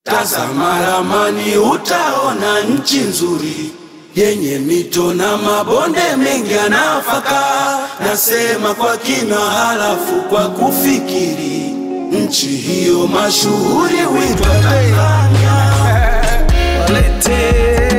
Tazama ramani utaona nchi nzuri yenye mito na mabonde mengi ya nafaka. Nasema kwa kina, halafu kwa kufikiri, nchi hiyo mashuhuri huitwa Tanzania. Walete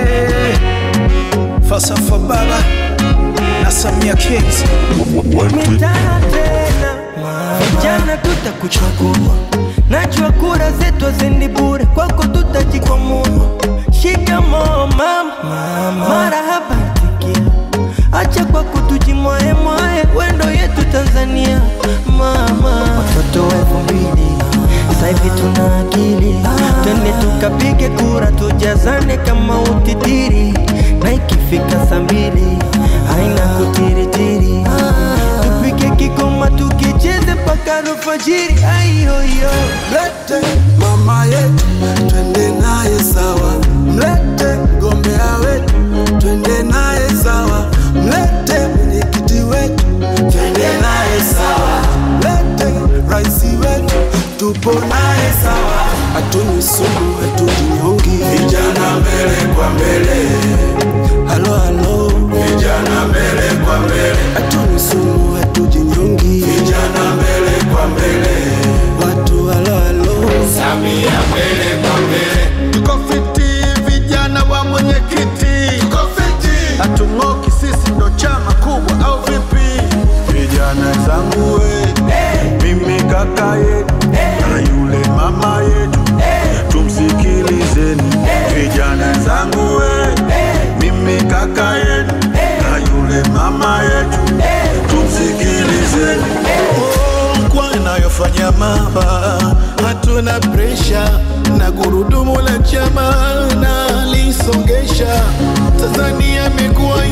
falsafa baba na Samia Kings mitana tena vijana tutakuchagua najua kura zetu haziendi bure kwako tutajikwamua shikamoo mama marahaba tikia acha kwa kutujimwae mwae wendo yetu tanzania mama watoto wa elfu mbili sasa hivi tuna akili twende tukapige kura tujazane kama utitiri na ikifika saa mbili haina kutiritiri tupike kikoma tukicheze mpaka alfajiri aiyoyo Mlete mama yetu twende naye sawa, mlete mgombea wetu twende naye sawa, mlete mwenyekiti wetu twende naye sawa, mlete raisi wetu tupo naye sawa, hatuni sumu hatujinyongi, vijana mbele kwa mbele, halo halo, vijana mbele kwa mbele, hatuni sumu hatujinyongi, vijana mbele kwa mbele, watu halo halo. Samia mbele kwa mbele, Tuko fiti vijana wa mwenyekiti, tuko fiti, hatung'oki sisi ndo chama kubwa au vipi? Vijana zangu we, mimi kaka yetu na yule mama yetu, tumsikilizeni. Vijana zangu we, mimi kaka yetu na yule mama yetu, tumsikilizeni. Oh, kwa inayofanya mama, hatuna presha na gurudumu la chama na lisongesha. Tanzania imekuwa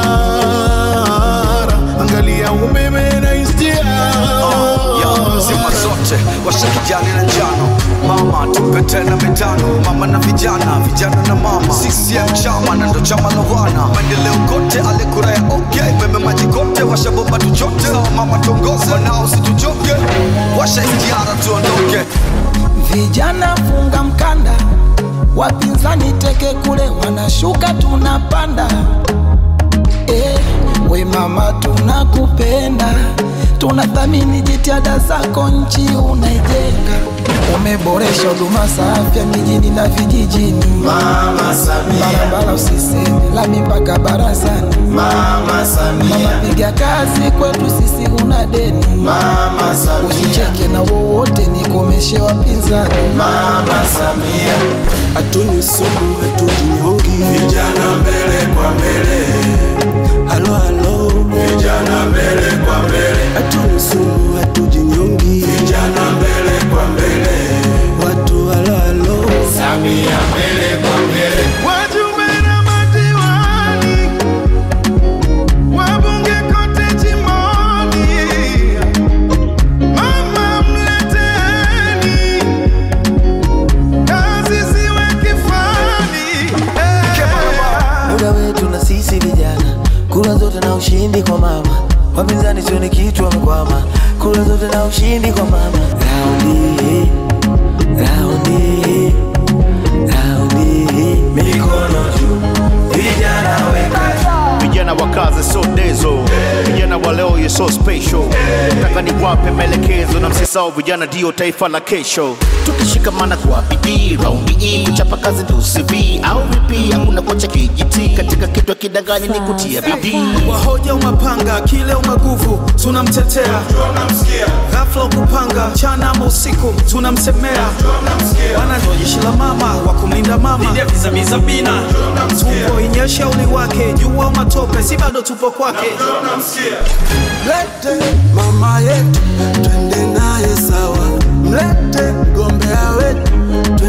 imara, angalia umeme na istia Yo, zima zote washa kijani na njano mama tupe tena mitano mama na vijana vijana na mama CCM chama na ndo chama la wana maendeleo kote ale kura ya okay meme maji kote washa bomba tuchote sawa mama tongoze wanao situchoke washa istiara tuondoke Vijana funga mkanda, wapinzani teke kule, wanashuka tunapanda. Eh, we mama, tunakupenda, tunathamini jitihada zako, nchi unaijenga. Umeboresha huduma za afya mijini na vijijini, Mama Samia, barabara usiseme, lami mpaka barazani. Mama Mama, Samia, piga kazi kwetu sisi, una deni. Mama Samia, Usicheke na wowote, nikomeshe wapinzani. Mama Samia, hatuni sumu hatujinyongi, vijana mbele kwa mbele, halo halo, vijana mbele kwa mbele, hatuni sumu hatujinyongi, vijana mbele kwa mbele, watu halo halo. Samia mbele kwa mbele, Wajumbe na madiwani, wabunge kote jimboni, mama mleteni, kazi ziwe kifani. muda wetu na sisi vijana, kura zote na ushindi kwa mama. Wapinzani sioni kitu wamekwama, kura zote na ushindi kwa mama. Raundi hii, raundi hii, raundi hii, mikono juu, vijana weka vijana wa kazi so dezo vijana wa leo ye so special nataka niwape maelekezo na msisao vijana ndio taifa la kesho tukishikamana kwa bidii raundi hii kuchapa kazi ndio CV au vipi hakuna kocha kijiti katika kitu kidanganyi ni kutia bidii wahoja umapanga kile umaguvu tunamtetea ghafla ukupanga mchana ama usiku tunamsemea wana ndo jeshi la mama wa kumlinda mama vizamizabina tupo inyesha uli wake jua matope si bado tupo kwake Mlete mama yetu twende naye sawa, mlete mgombea wetu twende